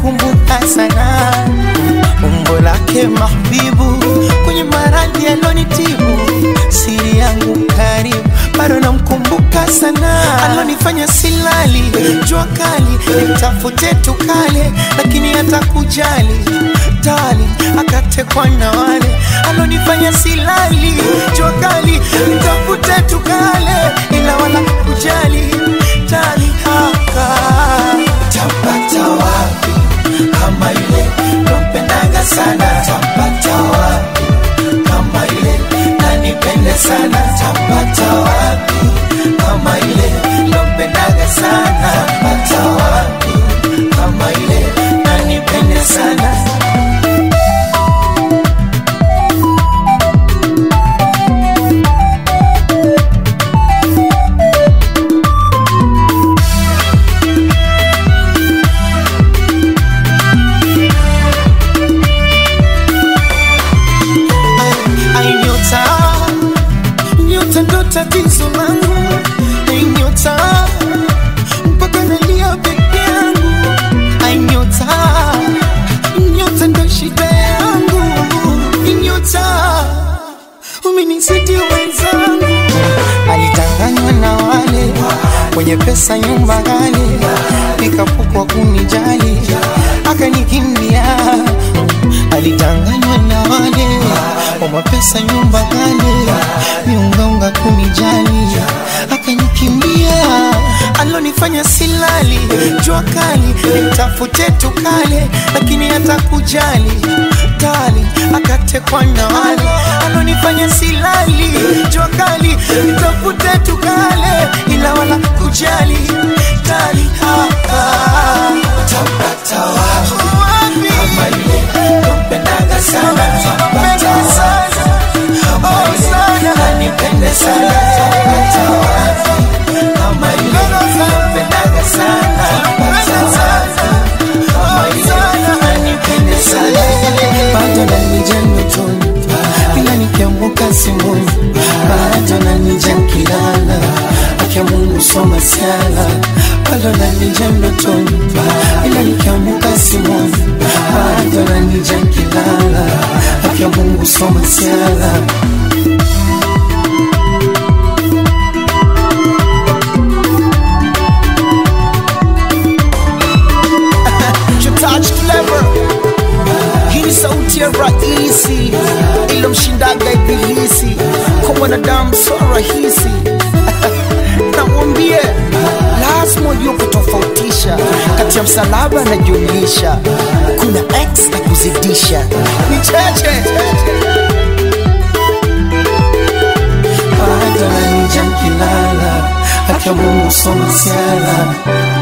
namkumbuka sana umbo lake mahbibu kwenye maradhi alonitibu siri yangu karibu bado namkumbuka sana alonifanya silali jua kali nitafute tukale lakini hata kujali tali akatekwa na wale alonifanya silali jua kali nitafute tukale ila wala kujali tali haka tapata wapi kama ile nompendaga sana tapata wapi kama ile nanipende sana tapata wapi kama ile nompendaga sana tapata wapi kama ile nanipende sana Ai nyota, nyota ndo tatizo langu. Ai nyota, mpaka nalia peke yangu. Ai nyota, nyota ndo shida yangu. Ai nyota, umenizidi wenzangu. Alitanganywa na wale wenye pesa, nyumba ghali, nikapukwa kunijali, akanikimbia alitanganywa na wale wa mapesa nyumba kale miungaunga kunijali akanikimbia alonifanya silali jua kali nitafute tukale lakini hata kujali tali akatekwa na wale alonifanya silali jua kali nitafute tukale ila wala kujali tali hapa tapata wapi kama ile nompendaga sana tapata wapi kama ile nanipende sana tapata wapi kama ile nompendaga sana tapata wapi kama ile nanipende sana bado nanija ndotoni ila nikiamka simoni bado nanija nkilala akia Mungu soma sala bado nanija ndotoni ila nikiamka simoni bado nanija nkilala akia Mungu soma sala touch clever hii ni sauti ya rahisi ilomshindaga ibilisi kwa mwanadamu so rahisi namwambie lazima ujue kutofautisha kati ya msalaba na jumlisha kuna x na kuzidisha ni cheche bado nanija nkilala akia Mungu soma sala